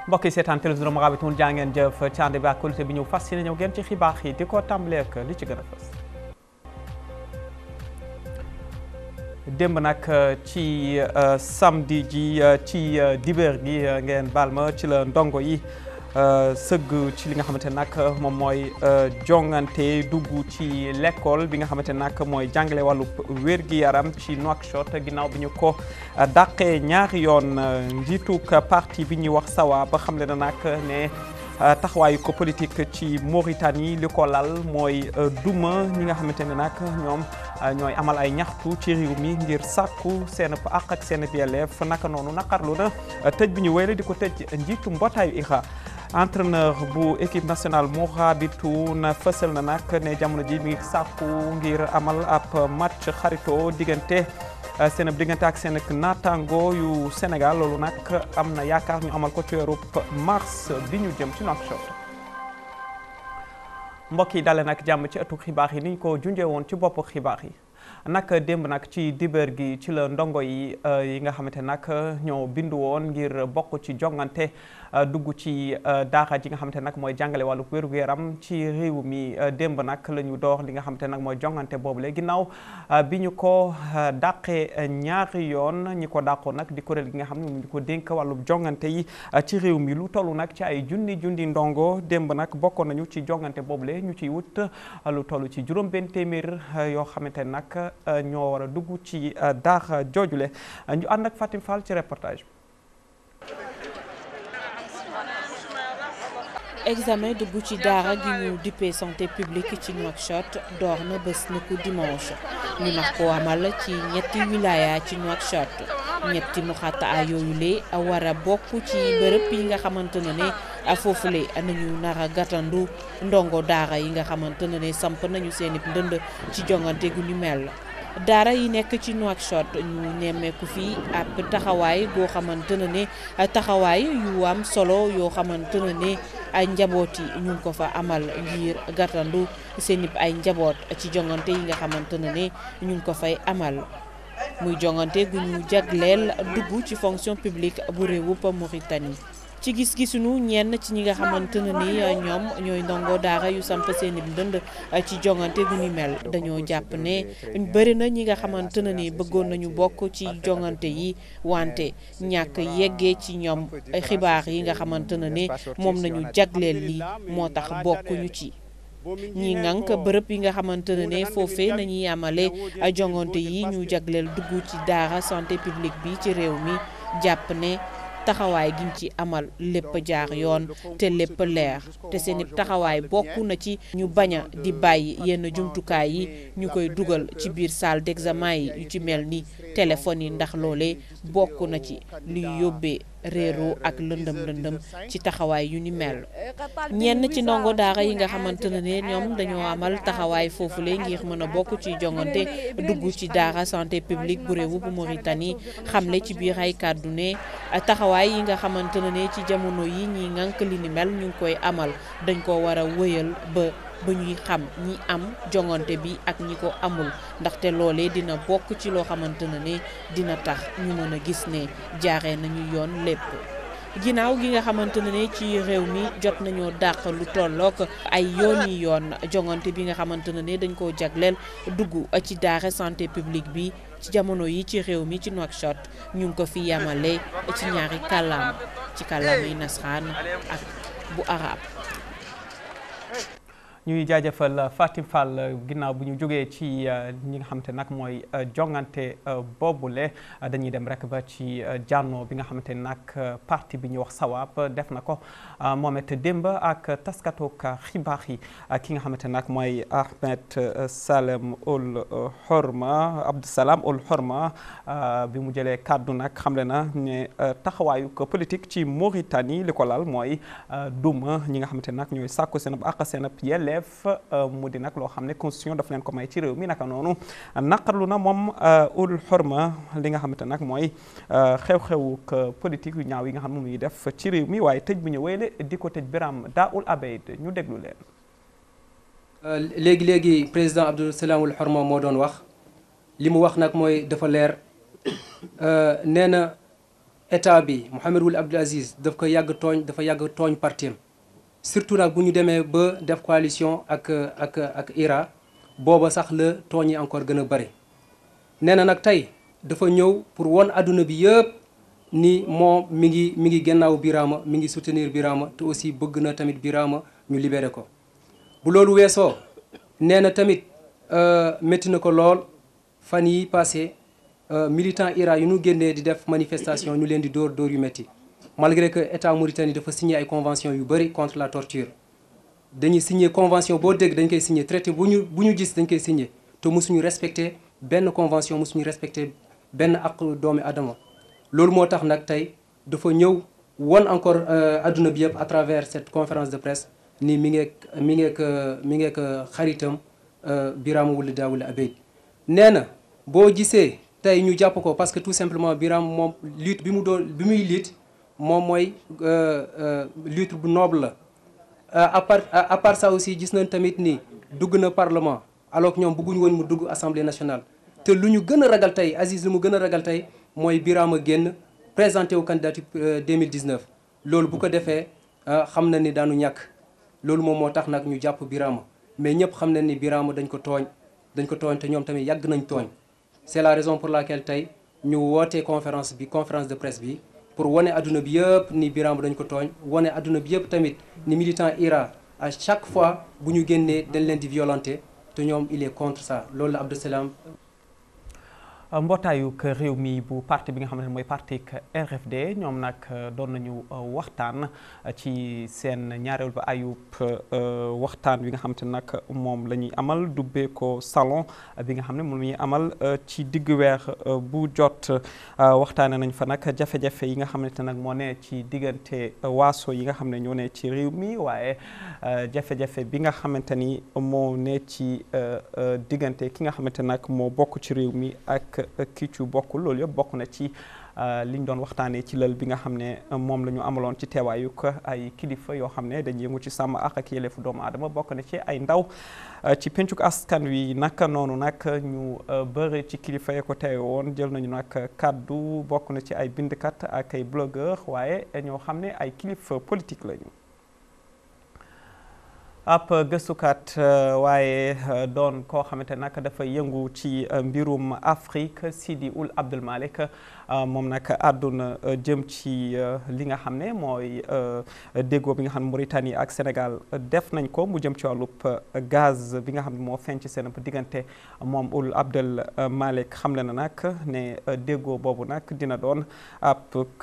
mbokk yi seetaan télévision Mourabitoun jaa ngeen jëf ci ànd bi ak qualité bi ñëw fas yéene ñëw ngeen ci xibaar yi di ko tàmbalee ak li ci gën a fës démb nag ci samedi ji ci dibéer gi ngeen baal ma ci la ndongo yi sëgg ci li nga xamante nag moom mooy jongante dugg ci l'école bi nga xamante nag mooy jàngale wàllu wér-gi-yaram ci Nouakchott ginnaaw bi ñu ko dàqee ñaari yoon njiituk parti bi ñuy wax sawa ba xam le na nag ne taxawaayu ko politique ci Mauritanie li ko lal mooy duma ñi nga xamante ne nag ñoom ñooy amal ay ñaxtu ci réew mi ngir sàkku seen àq ak seen yelleef naka noonu naqarlu na tëj bi ñu wéyale di ko tëj njiitu mbootaayu IHRA entraîneur bu équipe nationale Mourabitoun fësal na nag ne jamono ji mi ngi sàkku ngir amal ab match xarito diggante seen diggante ak seen naataango yu Sénégal loolu nag am na yaakaar ñu amal ko ci weeru mars bi ñu jëm ci Nouakchott mbokk yi dalee nag jàmm ci ëttu xibaar yi ni ñu ko junjee woon ci bopp xibaar yi nag démb nag ci dibéer gi ci la ndongo yi yi nga xamante nag ñoo bindu woon ngir bokk ci jongante dugg ci daara ji nga xamante nag mooy jàngale wàllu wér-gu-yaram ci réew mi démb nag la ñu door li nga xamante nag mooy jongante boobule ginnaaw bi ñu ko dàqee ñaari yoon ñi ko dàqoon nag di kuréel gi nga xam ne ñu ko dénk wàllu jongante yi ci réew mi lu toll nag ci ay junni junni ndongo démb nag bokkoon nañu ci jongante boobule ñu ciy wut lu toll ci juróom benn téeméer yoo xamante nag ñoo war a dugg ci daara joojule ñu ànd ak Fatim Fall ci reportage examen dugg ci daara gi ñu dippee santé publique ci Nouakchott door na bés na ko dimanche ñu nax ko amal ci ñetti wilaya ci Nouakchott ñetti mu xatta yooyu lee war a bokk ci bërëb yi nga xamante ne ne foofule nañu nar a gàttandu ndongo daara yi nga xamante ne ne samp nañu seen i ndënd ci jongante gu ñu mel daara yi nekk ci Nouakchott ñu nemmeeku fii ab taxawaay goo xamante ne ne taxawaay yu am solo yoo xamante ne ne ay njaboot yi ñu ngi ko fa amal ngir gàttandu seen i ay njaboot ci jongante yi nga xamante ne ne ñu ngi ko fay amal muy jongante gu ñu jagleel dugg ci fonction publique bu réewup Mauritanie ci gis-gisunu ñenn ci ñi nga xamante ne ni ñoom ñooy ndongo daara yu samp seen i ndënd ci jongante gu ni mel dañoo jàpp ne bëri na ñi nga xamante ne ni bëggoon nañu bokk ci jongante yi wante ñàkk yeggee ci ñoom xibaar yi nga xamante ne ni moom nañu jagleel li moo tax bokkuñu ci. ñi ngànk bërëb yi nga xamante ne ne foofee nañuy amale jongante yi ñu jagleel dugg ci daara santé publique bi ci réew mi jàpp ne. taxawaay giñ ci amal lépp jaar yoon te lépp leer te seen taxawaay bokk na ci ñu bañ a di bàyyi yenn jumtukaay yi ñu koy dugal ci biir salle d'examen yi yu ci mel ni téléphone yi ndax loole bokk na ci luy yóbbee réeroo ak lëndëm lëndëm ci taxawaay yu ni mel ñenn ci ndongo daara yi nga xamante ne ne ñoom dañoo amal taxawaay foofule ngir mën a bokk ci jongante dugg ci daara santé publique bu réewu bu Mauritanie xamle ci biir ay kàddu ne taxawaay yi nga xamante ne ne ci jamono yi ñi ngànk li ni mel ñu ngi koy amal dañ ko war a wëyal ba ba ñuy xam ñi am jongante bi ak ñi ko amul ndaxte loolee dina bokk ci loo xamante ne ne dina tax ñu mën a gis ne jaaree nañu yoon lépp ginnaaw gi nga xamante ne ne ci réew mi jot nañoo dàq lu tollook ay yoon yi yoon jongante bi nga xamante ne ne dañ koo jagleel dugg ci daara santé publique bi ci jamono yi ci réew mi ci Nouakchott ñu ngi ko fi yamale ci ñaari kàllaama ci kàllaama yi nasaraan ak bu arab ñuy jaajëfal Fatim Fall ginnaaw bu ñu jógee ci ñi nga xamante nag mooy jongante boobule dañuy dem rek ba ci jànnoo bi nga xamante nag parti bi ñuy wax Sawab def na ko moom it démb ak taskatu xibaar yi ki nga xamante nag mooy Ahmed Salem Ould Horma Abdou Salam Ould Horma bi mu jëlee kàddu nag xamle na ne taxawaayu ko politique ci Mauritanie li ko lal mooy duma ñi nga xamante nag ñooy sàkku seen ak seen yelleef mu di nag loo xam ne constitution daf leen ko may ci réew mi naka noonu naqarlu na moom Ould Horma li nga xamante nag mooy xew-xewu politique yu ñaaw yi nga xam ne muy def ci réew mi waaye tëj bu ñu wéyle di ko tëj Biram Daoul Abeid ñu déglu leen. léegi léegi président Abdou Salam Ould Horma moo doon wax li mu wax nag mooy dafa leer nee na état bi Mohamed Ould Abdel Aziz daf ko yàgg tooñ dafa yàgg tooñ partim surtout nag bu ñu demee ba def coalition ak ak ak IRA booba sax la tooñ yi encore gën a bëri nee na nag tey dafa ñëw pour won adduna bi yëpp ni moom mi ngi mi ngi gannaaw Birama mi ngi soutenir Birama te aussi bëgg na tamit Birama ñu libéré ko bu loolu weesoo nee na tamit métti na ko lool fan yi passé militant IRA yu ñu génnee di def manifestation ñu leen di dóor dóor yu métti malgré que état Mauritanie dafa signé ay convention yu bëri contre la torture dañuy signé convention boo dégg dañ koy signé traité bu ñu bu ñu gis dañ koy signé te mosuñu respecté benn convention mosuñu respecté benn ak doomi adama loolu moo tax nag tey dafa ñëw won encore adduna bi yëpp à travers cette conférence de presse ni mi ngeek mi ngeek mi ngeek xaritam Birama Wule Daawule Abeid nee na boo gisee tey ñu jàpp ko parce que tout simplement Birama moom lutte bi mu doon bi muy lutte moom mooy lutte bu noble la à part à part ça aussi gis nañ tamit ni dugg na parlement alors que ñoom bëgguñu woon mu dugg assemblée nationale te lu ñu gën a ragal tey Aziz lu mu gën a ragal tey mooy Birama génn présenté wu candidature 2019 loolu bu ko defee xam na ni daanu ñàkk loolu moom moo tax nag ñu jàpp Birama mais ñëpp xam nañ ni Birama dañ ko tooñ dañ ko tooñ te ñoom tamit yàgg nañ tooñ c'est la raison pour laquelle tey ñu wootee conférence bi conférence de presse bi pour wane adduna bi yëpp ni Birama dañ ko tooñ wane adduna bi yëpp tamit ni militant IRA à chaque fois bu ñu génnee dañ leen di violenter te ñoom il est contre ça loolu la Abdou Salam mbootaayu réew mi bu parti bi nga xamante ne mooy parti RFD ñoom nag doon nañu waxtaan ci seen ñaareel ba ayub waxtaan bi nga xamante ne nag moom la ñuy amal dubbee ko salon bi nga xam ne moom la ñuy amal ci diggu weer bu jot waxtaane nañ fa nag jafe-jafe yi nga xamante nag moo ne ci diggante waaso yi nga xam ne ñoo ne ci réew mi waaye jafe-jafe bi nga xamante ni moo ne ci diggante ki nga xamante nag moo bokk ci réew mi ak kii ci bokkul loolu yëpp bokk na ci liñ doon waxtaanee ci lël bi nga xam ne moom la ñu amaloon ci teewaayu ko ay kilifa yoo xam ne dañuy yëngu ci sàmm ak ak yelleefu doomu aadama bokk na ci ay ndaw ci pencuk askan wi naka noonu nag ñu bëri ci kilifa yi ko teewe woon jël nañu nag kàddu bokk na ci ay bindkat ak ay blogueur waaye ñoo xam ne ay kilifa politique lañu. ab gëstukat waaye doon koo xamante nag dafa yëngu ci mbirum Afrique Sidi Ould Abdel Malick moom nag àdduna jëm ci li nga xam ne mooy déggoo bi nga xam ne Mauritanie ak Sénégal def nañ ko mu jëm ci wàllub gaz bi nga xam ne moo feeñ ci seen diggante moom Ould Abdel Malick xamle na nag ne déggoo boobu nag dina doon ab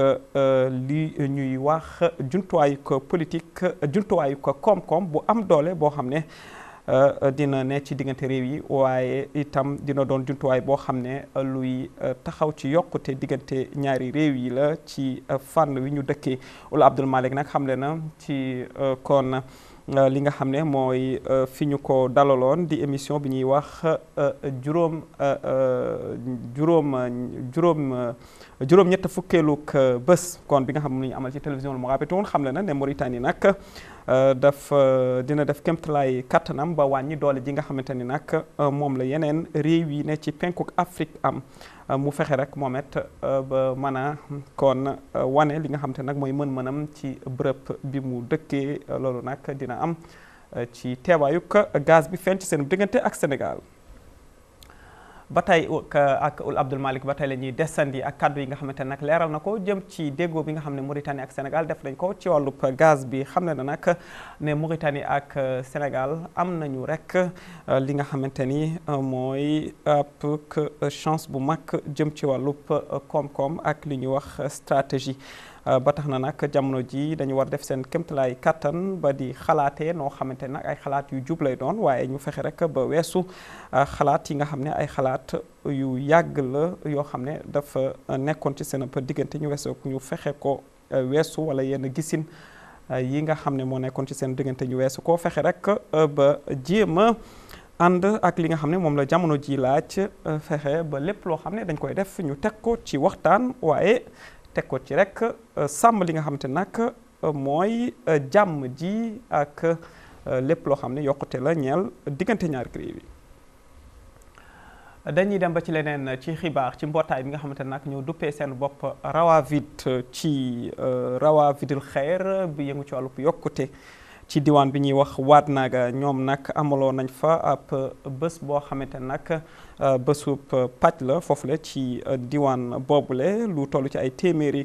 li ñuy wax jumtuwaayu ko politique jumtuwaayu ko koom-koom bu am doole boo xam ne dina ne ci diggante réew yi waaye itam dina doon jumtuwaay boo xam ne luy taxaw ci yokkute diggante ñaari réew yi la ci fànn wi ñu dëkkee Ould Abdel Malick nag xamle na ci kon li nga xam ne mooy fi ñu ko dalaloon di émission bi ñuy wax juróom juróom juróom juróom-ñett fukkeeluk bés kon bi nga xam ne ñu amal ci télévision lu Mourabitoun xam le na ne Mauritanie nag daf dina def kéemtalaay kattanam ba wàññi doole ji nga xamante ni nag moom la yeneen réew yi ne ci penkuk Afrique am mu fexe rek moom it ba mën a kon wane li nga xamante nag mooy mën-mënam ci bërëb bi mu dëkkee loolu nag dina am ci teewaayuk gaz bi feeñ ci seen diggante ak Sénégal ba tey ak Ould Abdel Malick ba tey la ñuy desandi ak kàddu yi nga xamante ne nag leeral na ko jëm ci déggoo bi nga xam ne Mauritanie ak Sénégal def nañ ko ci wàllub gaz bi xam ne na nag ne Mauritanie ak Sénégal am nañu rek li nga xamante ni mooy ab chance bu mag jëm ci wàllub koom-koom ak li ñuy wax stratégie ba tax na nag jamono ji dañu war def seen kéemtalaay kattan ba di xalaatee noo xamante nag ay xalaat yu jub lay doon waaye ñu fexe rek ba weesu xalaat yi nga xam ne ay xalaat yu yàgg la yoo xam ne dafa nekkoon ci seen diggante ñu weesoo ñu fexe ko weesu wala yenn gisin yi nga xam ne moo nekkoon ci seen diggante ñu weesu koo fexe rek ba jéem a ànd ak li nga xam ne moom la jamono ji laaj fexe ba lépp loo xam ne dañ koy def ñu teg ko ci waxtaan waaye teg ko ci rek sàmm li nga xamante nag mooy jàmm ji ak lépp loo xam ne yokkute la ñeel diggante ñaari réew yi dañuy dem ba ci leneen ci xibaar ci mbootaay bi nga xamante ne nag ñoo duppee seen bopp Rawavit ci Rawavitul Xeer bi yëngu ci wàllu yokkute ci diwaan bi ñuy wax Waadnaaga ñoom nag amaloo nañ fa ab bés boo xamante nag bésub pàcc la foofule ci diwaan boobule lu toll ci ay téeméeri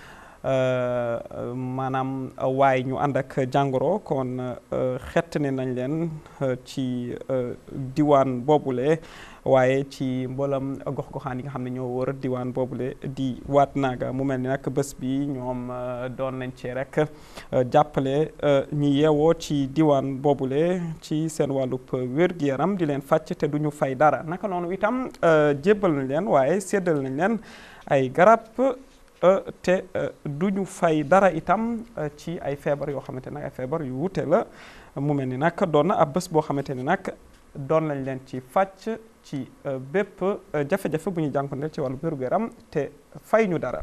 maanaam waay ñu ànd ak jàngoro kon xett ne nañ leen ci diwaan boobule waaye ci mboolem gox-goxaan yi nga xam ne ñoo wër diwaan boobule di waat naaga mu mel ni nag bés bi ñoom doon nañ ci rek jàppale ñi yeewoo ci diwaan boobule ci seen wàllub wér-gu-yaram di leen fàcc te duñu fay dara naka noonu itam jébbal nañ leen waaye séddal nañ leen ay garab te duñu fay dara itam ci ay feebar yoo xamante nag ay feebar yu wute la mu mel ni nag doon na ab bés boo xamante ni nag doon nañ leen ci fàcc ci bépp jafe-jafe bu ñu jànkuwanteel ci wàllu wér-gu-yaram te fay ñu dara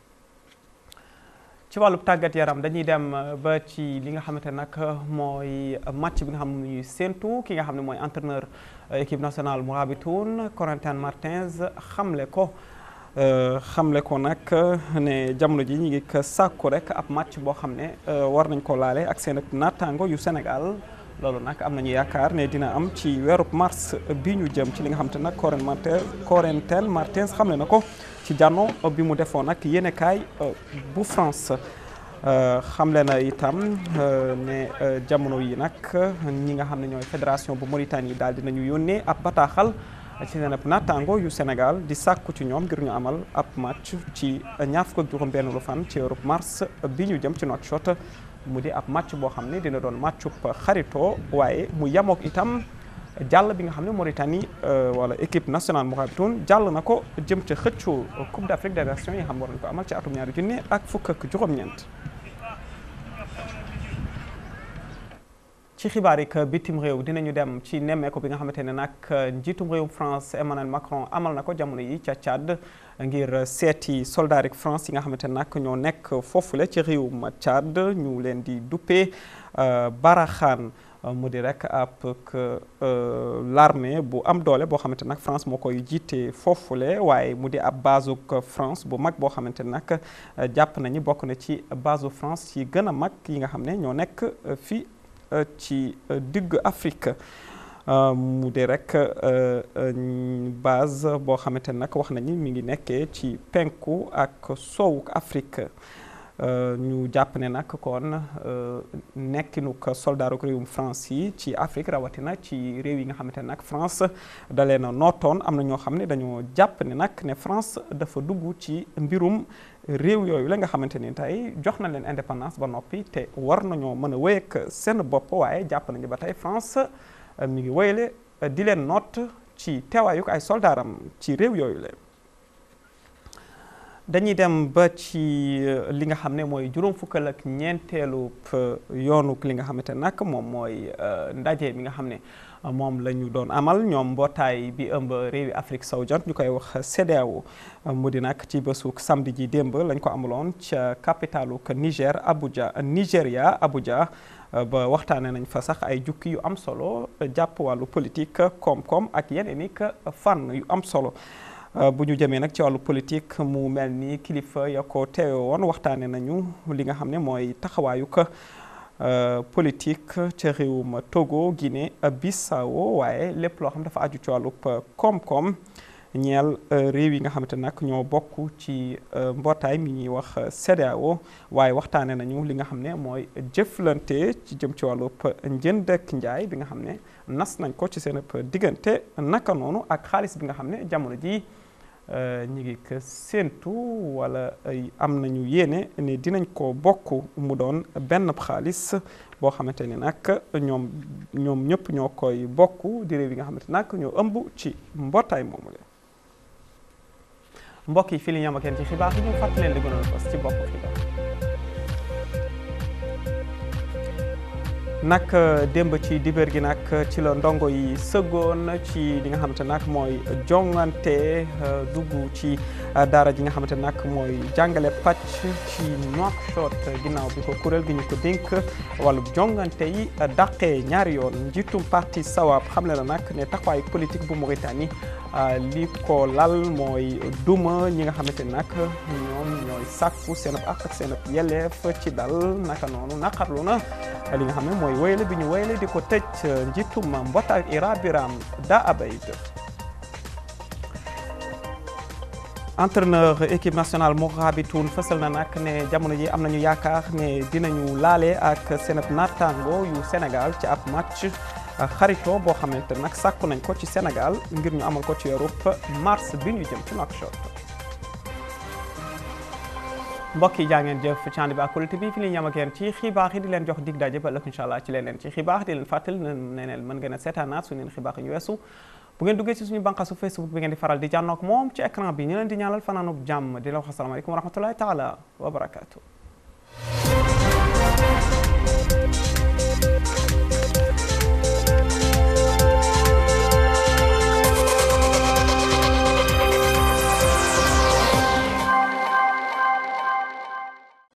ci wàllu tàggat yaram dañuy dem ba ci li nga xamante nag mooy match bi nga xam ne ñuy séentu ki nga xam ne mooy entraîneur équipe nationale Mourabitoun Corentin Martins xamle ko xamle ko nag ne jamono ji ñu ngi sàkku rek ab match boo xam ne war nañ ko laale ak seen naataango yu Sénégal loolu nag am nañu yaakaar ne dina am ci weerub mars bi ñu jëm ci li nga xam te nag Corentin Martins Corentin Martins xamle na ko ci jànno bi mu defoon nag yéenekaay bu France xamle na itam ne jamono yi nag ñi nga xam ne ñooy fédération bu Mauritanie daal dinañu yónnee ab bataaxal ci seen ab naataango yu Sénégal di sàkku ci ñoom ngir ñu amal ab match ci ñaar fukk ak juróom benn lu fan ci weerub mars bi ñu jëm ci Nouakchott mu di ab match boo xam ne dina doon matchub xaritoo waaye mu yamook itam jàll bi nga xam ne Mauritanie wala équipe nationale Mourabitoun jàll na ko jëm ca xëccu Coupe d'Afrique des Nations yi xam war nañu ko amal ci atum ñaari junne ak fukk ak juróom-ñeent. ci xibaar yi bitim réew dinañu dem ci nemmeeku bi nga xamante ne nag njiitum réewum France Emmanuel Macron amal na ko jamono yi ca Tchad ngir seeti soldat yi France yi nga xamante ne nag ñoo nekk foofule ci réewum Tchad ñu leen di duppee Baraxaan mu di rek ab l'armée bu am doole boo xamante nag France moo koy jiite foofule waaye mu di ab basuk France bu mag boo xamante nag jàpp nañu bokk na ci basu France yi gën a mag yi nga xam ne ñoo nekk fii ci digg Afrique mu di rek base boo xamante nag wax nañu mi ngi nekkee ci penku ak soowu Afrique ñu jàpp ne nag kon nekkinuk soldaaru réewum France yi ci Afrique rawatina ci réew yi nga xamante ne nag France da leen a nootoon am na ñoo xam ne dañoo jàpp ne nag ne France dafa dugg ci mbirum réew yooyu la nga xamante ni tey jox na leen indépendance ba noppi te war nañoo mën a wéy ak seen bopp waaye jàpp nañu ba tey France mi ngi wéyale di leen noot ci teewaayuk ay soldaaram ci réew yooyu la dañuy dem ba ci li nga xam ne mooy juróom fukkal ak ñeenteelu yoonuk li nga xamante nag moom mooy ndaje mi nga xam ne moom la ñu doon amal ñoom mbootaay bi ëmb réewi Afrique sowu jant ñu koy wax CEDEAO mu di nag ci bésuk samedi ji démb lañ ko amaloon ca capitalu Niger Abuja Nigéria Abuja ba waxtaane nañ fa sax ay jukki yu am solo jàpp wàllu politique koom-koom ak yeneen i fànn yu am solo bu ñu jëmee nag ci wàllu politique mu mel ni kilifa ya ko teewe woon waxtaane nañu li nga xam ne mooy taxawaayu ko politique ca réewum Togo Guinée Bissau waaye lépp loo xam dafa aju ci wàllub koom-koom ñeel réew yi nga xamante nag ñoo bokk ci mbootaay mi ñuy wax CEDEAO waaye waxtaane nañu li nga xam ne mooy jëflante ci jëm ci wàllub njënd ak njaay bi nga xam ne nas nañ ko ci seen diggante naka noonu ak xaalis bi nga xam ne jamono ji ñi ngi ko séentu wala am nañu yéene ne dinañ ko bokk mu doon benn xaalis boo xamante ni nag ñoom ñoom ñëpp ñoo koy bokk di réew yi nga xamante nag ñoo ëmb ci mbootaay moomu la mbokk yi fii li ñu am ak yéen ci xibaar yi ñu fàttali leen di gënoon fas ci bopp xibaar nag démb ci dibéer gi nag ci la ndongo yi sëggoon ci li nga xamante nag mooy jongante dugg ci daara ji nga xamante nag mooy jàngale pàcc ci Nouakchott ginnaaw bi ko kuréel gi ñu ko dénk wàllu jongante yi dàqee ñaari yoon njiitum parti Sawab xamle na nag ne taxawaay politique bu Mauritanie li ko lal mooy duma ñi nga xamante nag ñoom ñooy sàkku seen ak ak seen yelleef ci dal naka noonu naqarlu na li nga xam ne mooy wéyale bi ñu wéyale di ko tëj njiitum mbootaay Ira Biram Da Abeid entraîneur équipe nationale Mourabitoun fësal na nag ne jamono ji am nañu yaakaar ne dinañu laale ak seen naataango yu Sénégal ci ab match xarito boo xamante nag sàkku nañ ko ci Sénégal ngir ñu amal ko ci Europe mars bi ñu jëm ci Nouakchott mbokk yi jaa ngeen jëf ci ànd bi ak Koulibaly bi fi li ñu yam ak yéen ci xibaar yi di leen jox dig daje ba ëllëg incha allah ci leneen ci xibaar di leen fàttali ne neen mën ngeen a seetaanaat su neen xibaar yi ñu weesu bu ngeen duggee ci suñu bànqaasu Facebook bi ngeen di faral di jànnoog moom ci écran bi ñu leen di ñaanal fanaanub jàmm di la wax asalaamaaleykum wa rahmatullahi taala wa barakaatu